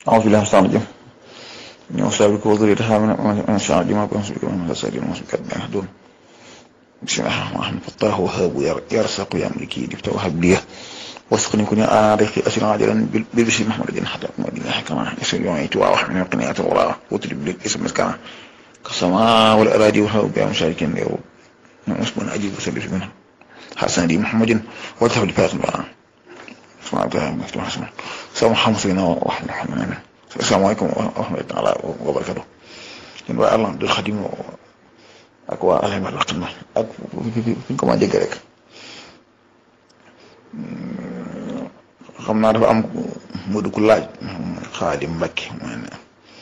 أعوذ بالله من الشيطان الرجيم وأصحابك وذريتها من الشيطان الرجيم وأنصبك من الأسد وأنصبك من يهدون بسم الله الرحمن الرحيم فتاه وهاب يرزق يملكي لفت وهب لي واسقني كن آرخي أسر عاجلا بالبشر محمد الدين حتى مدينة حكما يسر يوميت وأوحى من قناة الغراء وتريد لك اسم مسكنا كالسماء والأراضي والهوب يا مشاركين يا رب اسمنا أجيب وسلف منها حسن دي محمد وذهب لفاق البراء اسمع الله مفتوح اسمع سلام محمد سيدنا وحمد الرحمن السلام عليكم ورحمة الله وبركاته ñun waa Allah dul xadim ak waa alay wal xidma ak fi ñu ko ma jege rek xam naa dafa am mu dugg laaj xaadim Mbàkke mooy ne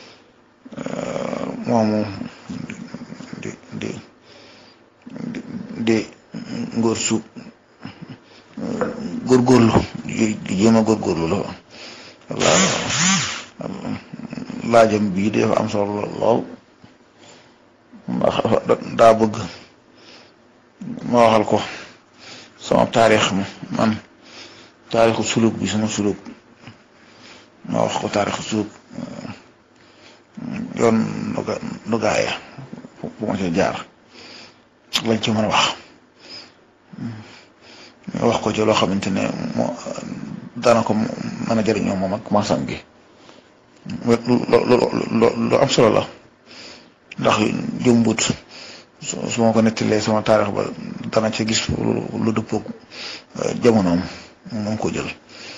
moomu di di di ngóor su góorgóorlu di jéem a góorgóorlu la walla laajam bii dafa am solo lool ndax daa bëgg ma waxal ko sama taarix man taarixu suluk bi sama suluk ma wax ko taarixu suluk yoon nuga nugaaya bu ma ci jaar lañ ci mën a wax wax ko ci loo xamante ne moo dana ko mën a jëriñoo moom ak maasam gi lu am solo la ndax jëmbut su ma ko nettalee sama taarix ba dana ca gis lu dëppoog jamonoom moom ko jël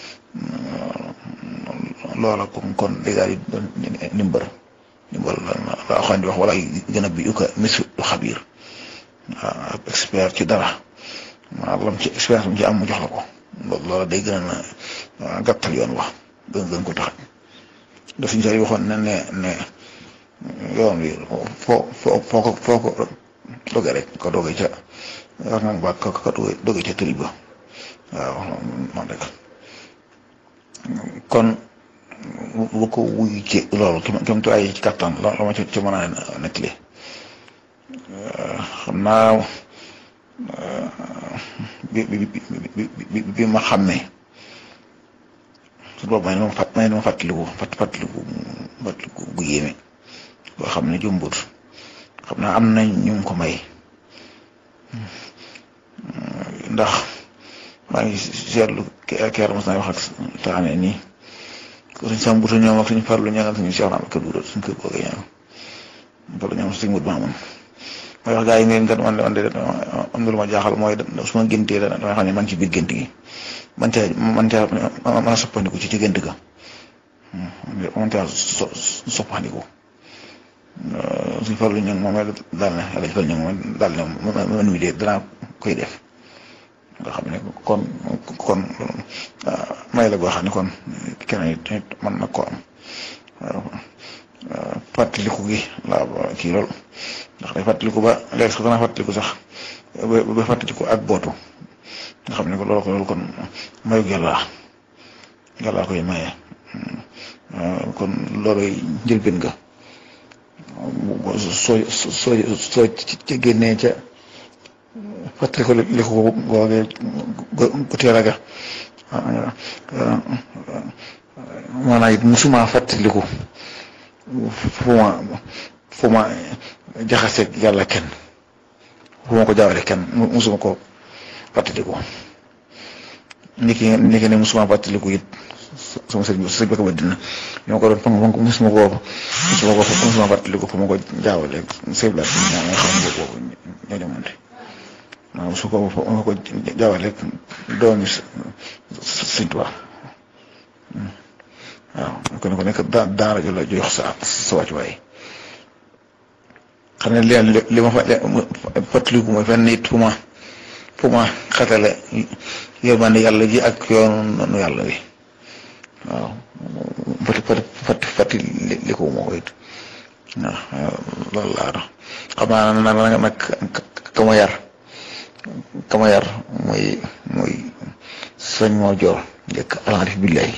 loola kon kon dèjà yi doon ndimbal ndimbal la xam di wax wala gën a bi uka mis du xabiir waaw expert ci dara maanaam lam ci expérience bi ci am mu jox la ko loola day gën a gàttal yoon wax gën gën ko tax daf ñu say waxoon ne ne ne yoon wi foo foo foo ko foo ko doge rek ko doge ca wax nga ba ko ko doge ca tëri ba waaw noonu rek kon bu ko wuyu ci loolu kem tu ay ci kattan la ma ci mën a nettali xam naa bi bi bi bi ma xàmmee su boobu may ma fàtt may ma fàttaliku fàtt fàttaliku fàttaliku bu yéeme boo xam ne jumbut xam naa am nañ ñu ko may ndax maa ngi seetlu keer mos naa wax ak taane nii ko suñ sam buta ñoom ak suñ farlu ñangal suñu Cheikh Rahma kër gu suñ kër googu ñoom farlu ñoom suñ mut maamoon mooy wax gaa yi neen kat man man de am na lu ma jaaxal mooy su ma géntee da damay xam ne man ci biir gént gi man caa man caa mën a soppandiku ci ci gént ga man caa so soppandiku suñ farlu ñoom moom daal ne yàlla fal ñoom moom daal ne man mi de danaa koy def nga xam ne kon kon may la goo xam ne kon keneen it mën na ko am fàttaliku gi laa kii lool ndax day fàttaliku ba léegi sax dana fàttaliku sax ba fàttaliku ak bootu nga xam ne ko loolu ko loolu kon mayu yàlla yàlla koy maye kon loolu njëlbeen nga soo soo soo ci génnee ca fàttaliku li ko googee gu teel a ga maanaam it musuma fàttaliku fu ma fu ma jaxase yàlla kenn fu ma ko jaawale kenn musuma ko fàttaliku niki niki ne musuma fàttaliku it sama sëriñ sëriñ ba ko dina ñoo ko doon fa nga musuma ko musuma ko musuma fàttaliku fu ma ko jaawale sëriñ la nga xam ne boobu ñoo jamonte maanaam su ko ma ko jaawale doomi sëriñ Tuubaa waaw kon ko nekk daa daa rajo la jox sa sa wàccuwaay xam ne li li ma fa fàttaliku mooy fenn it fu ma fu ma xatale yërmande yàlla ji ak yoonu yàlla wi waaw fati fati fati fati li ko moo ko it waaw loolu laa doon xam naa na nag nag ka ma yar ka ma yar mooy mooy sëñ moo joor njëkk alxarif billahi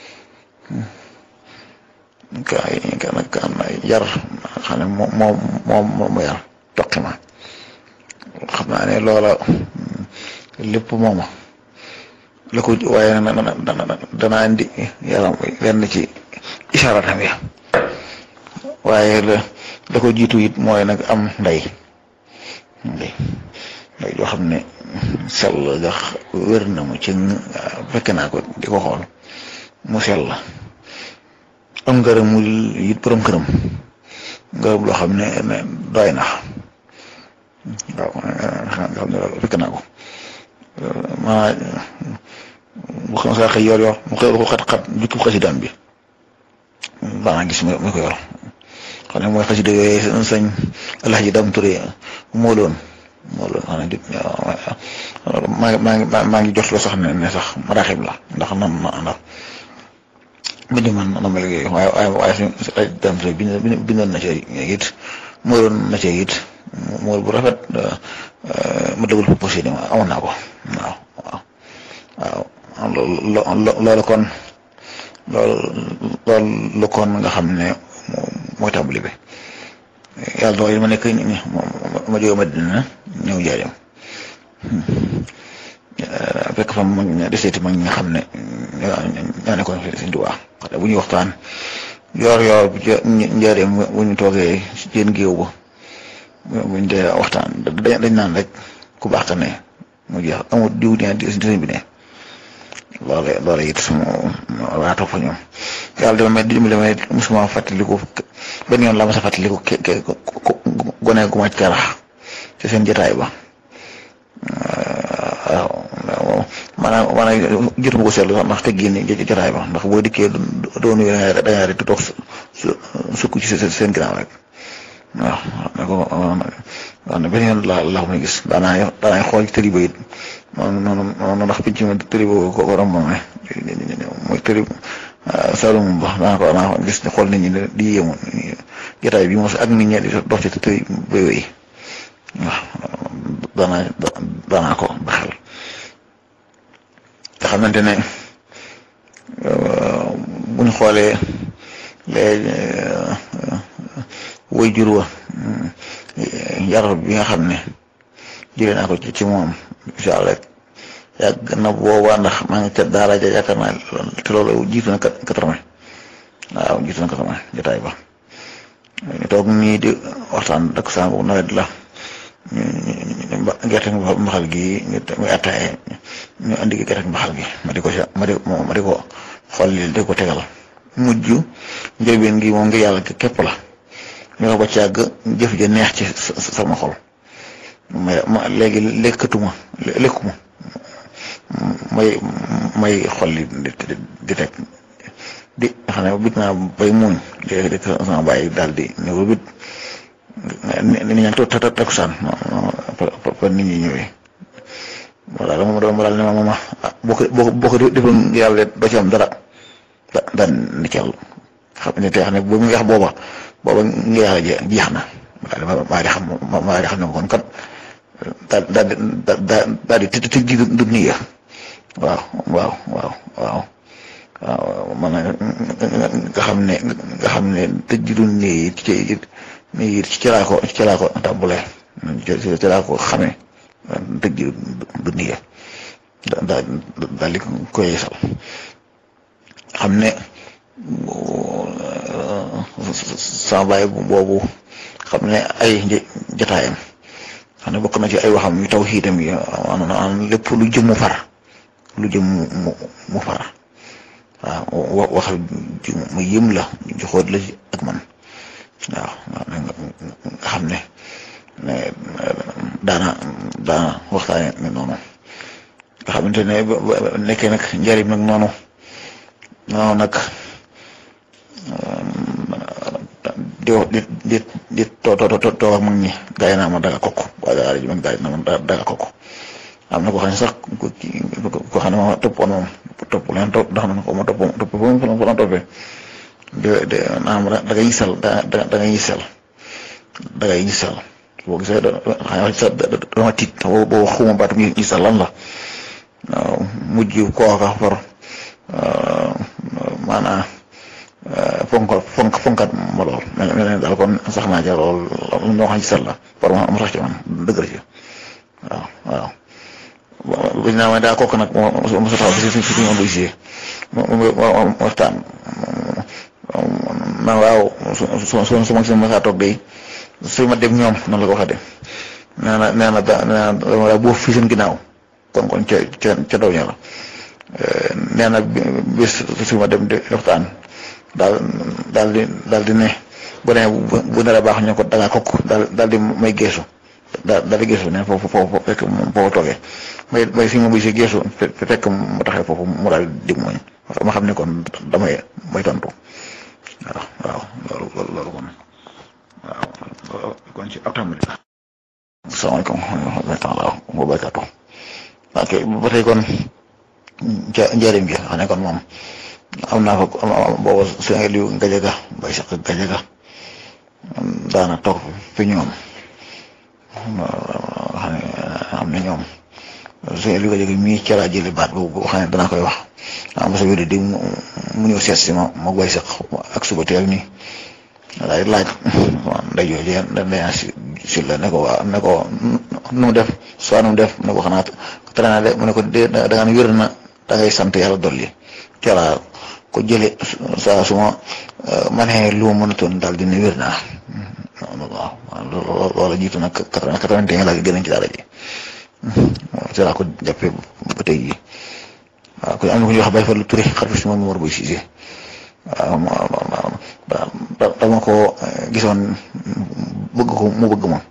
ka ka nag am na yar xam ne moom moom moom moo yar toqi ma xam naa ne loola lépp mooma la ko waaye danaa indi yaram lenn ci ishaaratam ya waaye la da ko jiitu it mooy nag am ndey ndey ndey yoo xam ne sell gax wér na mu ci fekk naa ko di ko xool mu sell am ngërëmul it borom këram ngërëm loo xam ne doy na waaw nga xam ne loolu fekk naa ko maa bu xam saa xëy yor yor mu xëy ko xat-xat jukki xasidaam bi daanaa gis mu ko yor xam ne mooy xasida yooyu sañ Alaaji Dam Ture moo loon moo loon xam ne di maa ngi maa ngi maa ngi jot la sax ne ne sax maraaxib la ndax nan na ndax bindi man na ma liggéey waaye waaye waaye suñu ay Dam Ture bindoon na ci it moo loon na ci it mool bu rafet ma déglu proposé ni ma amoon naa ko waaw waaw waaw loolu loolu kon loolu loolu kon nga xam ne mooy tàmbali bi yàlla dogal ma nekk ma jóge Madina ñëw jaajëm fekk fa mag ña deseeti mag ñi nga xam ne ñoo nekkoon fi Sëñ Tuubaa xam bu ñuy waxtaan yoor yoor bu njaareem bu ñu toogee ci jën géew ba buñ dee waxtaan dañ naan rek ku baax ka ne mu jeex amul diw ne di sëñ bi ne loole loole it sama waa topp fa ñoom yàlla dama may dimbali may musuma fàttaliku benn yoon la ma sa fàttaliku ke ke gone gu ma carax ci seen jotaay ba waaw maanaam maanaam jotuma ko seetlu sax ndax teggin ni jotaay ba ndax boo dikkee doonu da ngaa rek toog sukk ci seen ginnaaw rek waaw ne ko wax ne benn yoon la la ko may gis daanaa daanaay xool ci tëri ba it noonu noonu noonu ndax pinc ma tëri ba ko ko romb ne mooy tëri Saloum ba daanaa ko daanaa ko gis xool nit ñi di yéemu jotaay bi mos ak nit ñi di dox ci tëri ba yooyu waaw daanaa daanaa ko baxal nga xamante ne bu ñu xoolee léegi woy jur wa yar bi nga xam ne jëlee naa ko ci ci moom incha allah yàgg na boobaa ndax maa ngi ca daara ja yaakaar naa te loolu jiitu na quatre-vingt waaw jiitu na quatre-vingt jotaay ba ñu toog nii di waxtaan ak saa bu nawet la ñu gerte mbaxal gi ñu muy attaaya ñu andi gerte mbaxal gi ma di ko ma di ma di ko xool di ko tegal mujj njëlbeen gi moom nga yàlla képp la. ñoo ba ci àgg jëf ja neex ci sama xol may ma léegi lekkatuma lekkuma may may xol li di teg di xam ne bit naa bay muuñ léegi di sama bàyyi daal di ñëw bit ni ñaan to ta takusaan pa nit ñi ñëwee voilà dama doon daal ne ma mama boo ko boo ko defoon yàlla doo ci am dara daan ni cel xam ne te xam ne bu mu wax booba booba nga yàlla jeex na maa di xam maa di xam ne kon kat daal daal daal daal di tëj ji du nii waaw waaw waaw waaw waaw man nga xam ne nga xam ne tëj ji du nii ci nii ci laa ko ci laa ko tàmbalee ci laa ko xamee tëj ji du nii daal daal di koy yeesal xam ne. sama baay boobu xam ne ay jotaayam xam ne bokk na ci ay waxam yu taw xiitam yi maanaam lépp lu jëm mu far lu jëm mu mu far waaw wax mu yëm la joxoot la ak man waaw nga xam ne daana daana waxtaane ne noonu nga xamante ne nekkee nag njariñ nag noonu noonu nag di di di di too too too ak mag ñi gaa yi naa ma daga kokk waaye daal di mag gaa yi naa ma daga kokk am na ko xam ne sax ko xam ne ma toppoon moom topp leen topp ndax man ko ma topp topp ba mu fa la toppee de de naam da ngay gisal da da da ngay gisal da ngay gisal boo gisee da xam ne dama tiit boo xuma baatum gisal lan la waaw mujj kooka for maanaam fonk fonk fonkat ma lool mel ne daal kon sax naa ca lool lu ñu wax ci sell la par ma am sax ci man dëgg la ci waaw waaw bu ñu naan daa kooku nag moo moo sa taxaw si si si si moom waxtaan na waaw su su su su ma si ma saa toog day su ma dem ñoom noonu la ko waxee de nee na nee na da nee na dama boo fii seen ginnaaw kon kon ca ca ca daw ña la nee na bis su ma dem di waxtaan daal daal di daal di ne bu ne bu ne la baax ñu ko da ngaa kokk daal daal di may geesu daal daal di geesu ne foofu foofu fekk foofu toogee may may si ma buy si geesu fekk mu taxee foofu mu daal di dig mooñ ma xam ne kon damay may tontu waaw waaw loolu loolu loolu kon waaw kon ci alhamdulilah. asalaamaaleykum wa rahmatulah wa barakatu ok ba tey kon ja njëriñ gi xam ne kon moom am naa fa boobu su nga liw gajaga bay sax gajaga daana toog fi ñoom xam ne am na ñoom su nga liw gajaga mii ca laa jëli baat boobu xam ne danaa koy wax am sa wér di mu ñëw seet si ma ma bay sax ak suba teel nii daal di laaj nday jooju nday si si la ne ko waa ne ko nu mu def soit nu mu def ne ko xanaa tere naa de mu ne ko de da nga wér na da ngay sant yàlla dolli ca laa ko jële saa su ma manee lu ma mënatoon daal dina wér naa waaw loola jiitu nag quatre-vingt-un laa gën a ci daara ji ca laa ko jàppee ba tey jii waaw kon am na ku ñuy wax Baye Fallou Touré xarfi si moom war boy Cissé waaw dama ko gisoon bëgg ko mu bëgg ma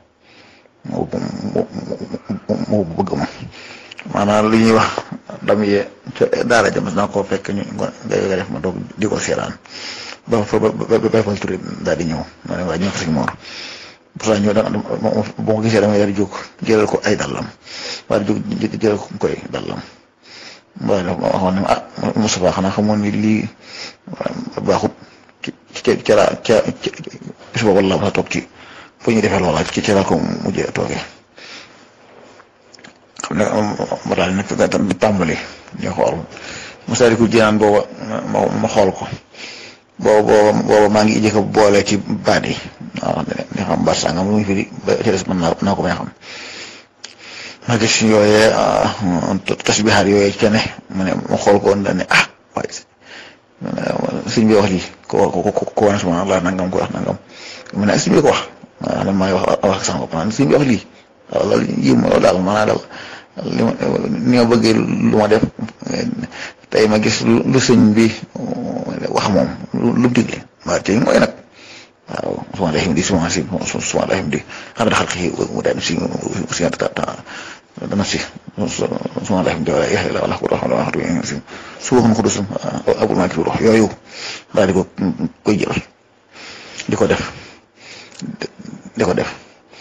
mu bëgg ma maanaam li ñuy wax dam yee ca daara jam naa ko fekk ñu nga def ma doog di ko seeraan ba fa ba ba fa turi daal di ñëw ma ne waa ñu ko sëñ Mor pour ça ñëw da boo ko gisee damay daal di jóg jëlal ko ay dallam waa di jóg jëlal ko koy dallam waaye dafa ma waxoon ne ah Moustapha xanaa xamoon ni lii baaxut ci ca ca ca bis boobu la ma toog ci fu ñuy defee loola ci ca ko mujjee toogee xam ne ma daal nekk di tàmbali ñu xool Masaalikul Jinaan booba ma ma xool ko booba booba maa ngi jëkk boole ci baat yi waaw ne xam baat sàngam lu muy firi ba ci des mën naa naa ko may xam ma gis yooyee tasbihaat yooyee ca ne ma ne ma xool ko woon daal ne ah waaye sëñ bi wax lii ko ko ko ko wane suma la nangam ko wax nangam mu ne sëñ bi ko wax maanaam man maa ngi wax wax sama bopp naan sëñ bi wax lii waaw loolu yëpp ma daal maanaam daal li ma ni ma bëggee lu ma def tey ma gis lu sëñ bi wax moom lu digle waaw tey mooy nag waaw suma lay di suma si suma lay di xam ne xalqi mu dem si si dana si suma lay di wala yaxle la wala ko xam wax du si su waxoon ko du sum abul maa ki rox yooyu daal di ko koy jël di ko def di ko def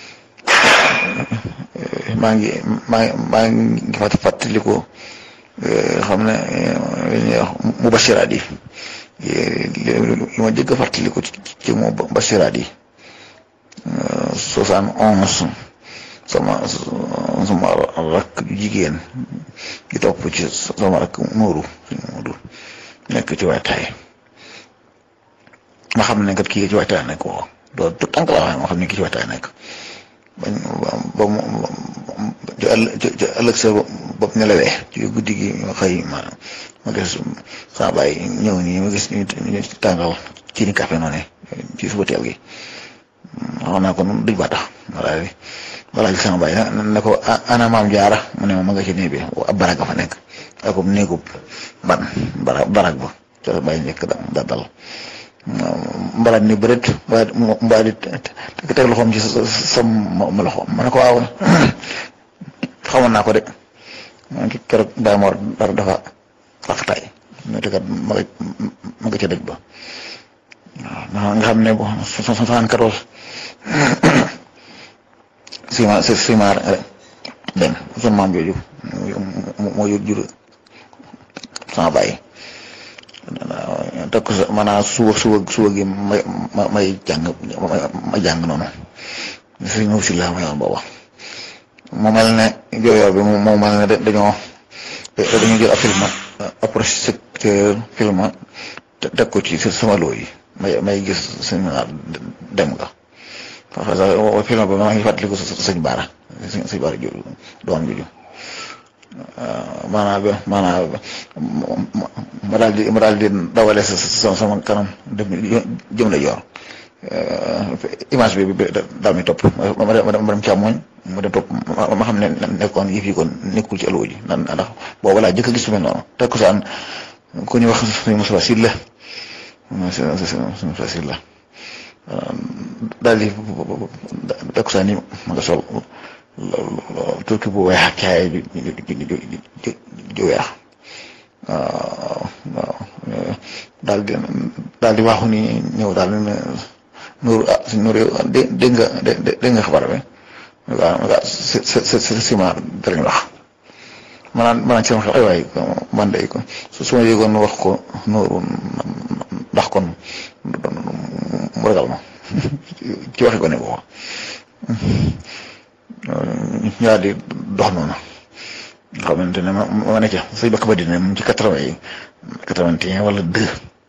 maa ngi maa maa ngi fàtt fàttali ko xam ne li ñuy wax mubashiraat yi li ma jëgg a fàttali ko ci mubashiraat yi soixante onze sama sama rakk jigéen di topp ci sama rakk Nuuru Nuuru nekk ci waajtaay ma xam ne kat kii ci waajtaay nekk woo doo tout tànk laa wax ma xam ne kii ci waajtaay nekk bañ ba mu ci ëllëg sa bopp nelawee ci guddi gi xëy ma ma gis saa baay ñëw nii ma gis ñu tàngal ci ni café noonu ci suba teel gi xam naa ko noonu duñ ba tax wala wala gis sama baay ne ko ana maam jaara mu ne ma nga ci néeg bi ab barag fa nekk ak néegub ban bara barag ba ca baay njëkk da dal mbalaat ni bëreet mbaa mbaa di teg loxoom ci sam ma loxoom ma ne ko waaw xamoon naa ko de man ki keroog daa ma war dara dafa rafetaay mais te kat ma nga ma nga ca dëj ba waaw nga xam ne bon soixante-quatorze sima sima dem sama maam jooju moo jur jur sama bàyyi teg ko sa maanaam suba suba suba gi may may jàng ma jàng noonu si ñëw si la ma yoon booba moo mel ne jooyoor bi moo mel ne dañoo dañoo jël ab film ab projecteur film teg ko ci sama loo yi may may gis sëñ dem nga parce que film ba maa ngi fàttaliku sëñ Baara sëñ Baara ju doom juju maanaam maanaam ma daal di ma daal di dawale sa sama kanam dem jëm la yor image bi daal mi topp ma dem càmmoñ ma dem topp ma xam ne nekkoon yëf yi kon nekkul ci allo ji ndax boobu laa jëkk a gis lu mel noonu takkusaan ku ñu wax suñu Moussa Sylla suñu Moussa Sylla daal di takkusaan yi ma nga sol turki bu weex ak caay ju ju weex waaw waaw daal di daal di waxu ni ñëw daal di ne Nour ah si Nour yow dégg nga dégg nga xabaar bi waaw waaw si si si ciment dara ñu wax maanaam maanaam ci sama xel ay waay man de ko su ma yëgoon wax ko Nour ndax kon mu ragal ma ci waxi ko ne boobu. ñu daal di dox noonu nga xamante ne ma ma ne ca sëñ Bakka Madina mu ci quatre-vingt yi quatre-vingt-un wala deux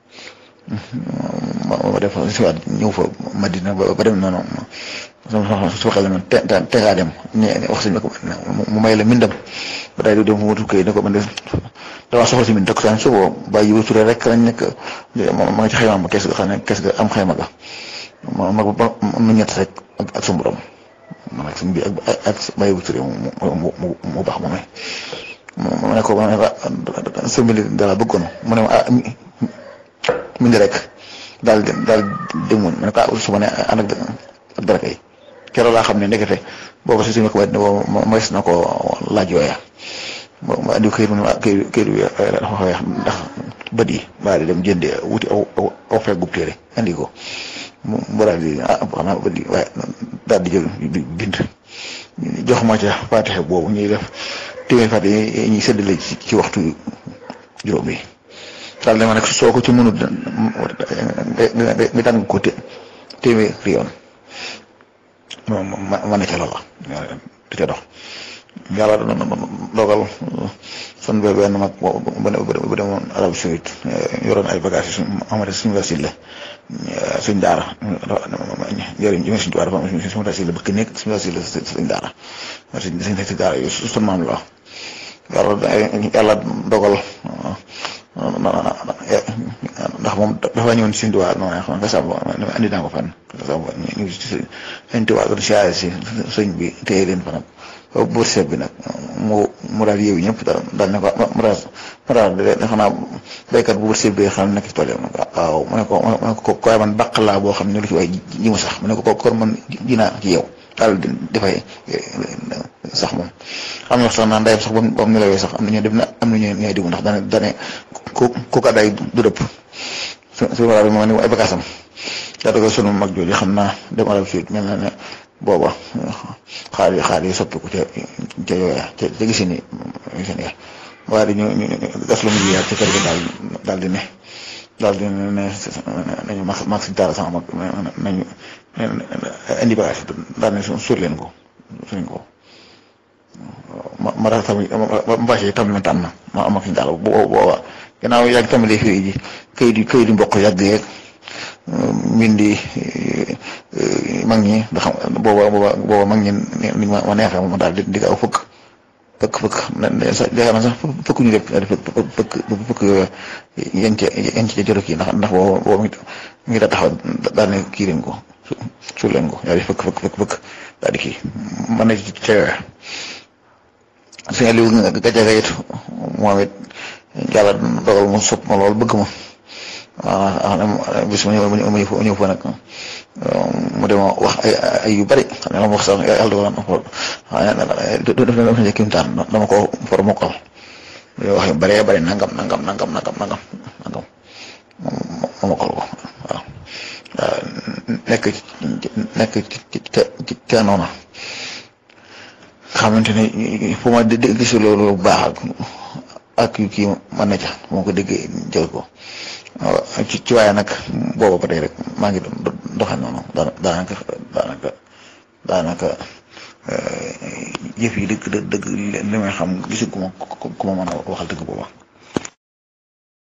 ma ma def si waat ñëw fa Madina ba ba dem noonu sama su waxee la man te te ngaa dem ñu wax sëñ Bakka Madina mu may la mindam ba daal di dem fu mu tukkee ne ko man de damaa soxla si min takk saa suba bàyyi wu turee rek lañ nekk ma nga ci xayma ma kees ga xam ne kees ga am xayma ga ma ma ba nu ñett rek ak ak suñu borom. man ak suñ bi ak ak bàyyi bu turé mu mu mu mu baax moom mu ne ko ma ne ko sëñ bi dara bëggoon mu ne ma ah mi ngi rek daal di daal demoon ma ne ko ah su ma ne ànd ak ak dara kay keroog laa xam ne ndekete boobu si suñu ko wet ne boobu moyes na ko laaj yooya ma andi këyit mu ne ma këyit këyit bi dafa weex ndax bët yi baa di dem jëndee wuti aw aw aw feggub téere andi ko. mu mu daal di ah xam naa bëri waaye daal di jël bind jox ma ca Faatiha boobu ñuy def téeméer Faatiha yi ñuy séddale ci ci waxtu juróom yi daal dama nag soo ko ci mënut nga tàng ko té téeméeri yoon moom ma ma ne ca loola di ca dox yàlla dogal son ba benn mag bu demoon Arabie Saoudite yoroon ay bagages yu amati suñu wasil la suñ daara njëriñ ji suñ daara dafa am suñu wasil la bëgg nekk suñu wasil la suñ daara suñ suñ daara yu su maam la yàlla yàlla dogal ndax moom dafa ñëwoon si suñ tubaab non xam nga sàmm andi naa ko fan sàmm ñu ngi si suñ tubaab doon siyaare si sëñ bi téye leen fa nag bu seet bi nag mu mu daal yeewu ñëpp daal daal ne ko mu daal mu daal de xanaa béykat bu seet bi xam ne nekk ci tool yi waaw mu ne ko mu ne ko koy man bàq laa boo xam ne lu ci waay ji mu sax mu ne ko ko kon man ji naa ci yow daal di dafay sax moom am na sax naan ndayam sax ba mu ba mu nelawee sax am na ñoo dem na am na ñoo ñooy digu ndax dane dane ku ku ko day du dëpp su su ma ma ne ay bagaasam daa dogal sunu mag jooju xam naa dem Arabie Saoudite mel na ne booba xaar yi xaar yi soppiku ca ca yooya ca ca gisi ni gisi ni waaye dañu ñu def lu mu jiyaat ca kër ga daal daal di ne daal di ne ne nañu mag mag si dara sama mag nañu indi bagage daal ne suur leen ko suñ ko ma ma daal tamit ma bâché tamit ma tànn ma am ak si daal booba gannaaw yàgg tàmbalee fii ji këyit yi këyit yi mboq yàgg yeeg mbindi mag ñi nga xam booba booba booba mag ñi ni ma ma neexee ma daal di di aw fëkk fëkk fëkk sax yaakaar naa sax fëkk ñu def daal di fëkk fëkk yooyu yan ca yan ca joro kii ndax ndax booba booba mi ngi daa taxaw daal ne kii leen ko suul leen ko daal di fëkk fëkk fëkk fëkk daal di kii man na ca yooya suñu liw gajaga it moom it yàlla dogal mu sopp ma lool bëgg ma waaw bis ma ñëw ma ñëw fa ñëw fa nag mu dem wax ay ay yu bari xam ne la ma wax sax yàlla dogal na ko def na def kimtaan dama ko for mokkal wax yu bari bari nangam nangam nangam nangam nangam nangam ma mokkal ko waaw nekk nekk ci ci ca noona xamante ne fu ma gis loolu bu baax ak yu kii man na ca moo ko déggee jël ko ci ci waaye nag booba ba tey rek maa ngi doxee noonu daanaka daanaka daanaka jëf yi dëgg dëgg li may xam gisu ku ma ku ma mën a waxal dëgg booba